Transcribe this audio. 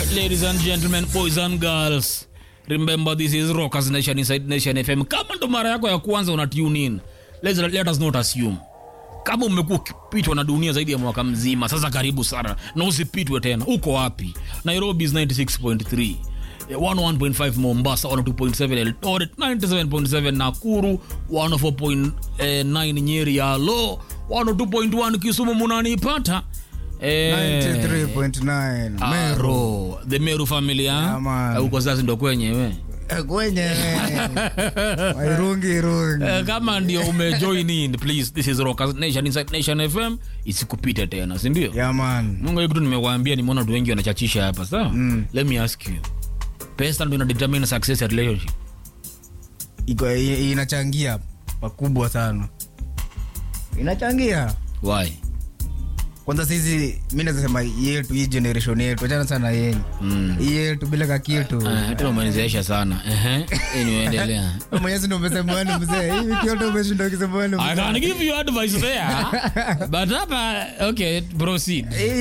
right, ladies and gentlemen, boys and girls. Remember this is Rockers Nation inside Nation FM. Kama ndo mara yako ya kwanza una tune in, let's, let us not assume. Kama umekuwa ukipitwa na dunia zaidi ya mwaka mzima, sasa karibu sana na usipitwe tena. Uko wapi? Nairobi is 96.3. eh, 101.5 Mombasa, 102.7 Eldoret, 97.7 Nakuru, 104.9 Nyeri ya Lo, 102.1 Kisumu munanipata. Eh, 93.9 Meru. Aro, the Meru family Yeah, ha? man. Eh, Uko sasa ndo kwenyewe Eh, kwenye wairungi irungi Eh, kama ndio umejoin in please this is Rockers Nation inside Nation FM isikupite tena si ndio yeah, man. mungu hiyo kitu nimekwambia nimeona watu wengi wanachachisha hapa sawa let me ask you pesa ndo ina determine success ya relationship Iko- i- inachangia pakubwa sana inachangia why kwanza sisi mi nazasema yetu hii generation yetu achana sana yenyu Mm. hii yetu bila kakitu Ah, hata umenizeesha sana ehe anyway endelea mwenyezi ndo umesemani mzee hivi kioto umeshinda ukisemani I can give you advice there but hapa okay proceed mzee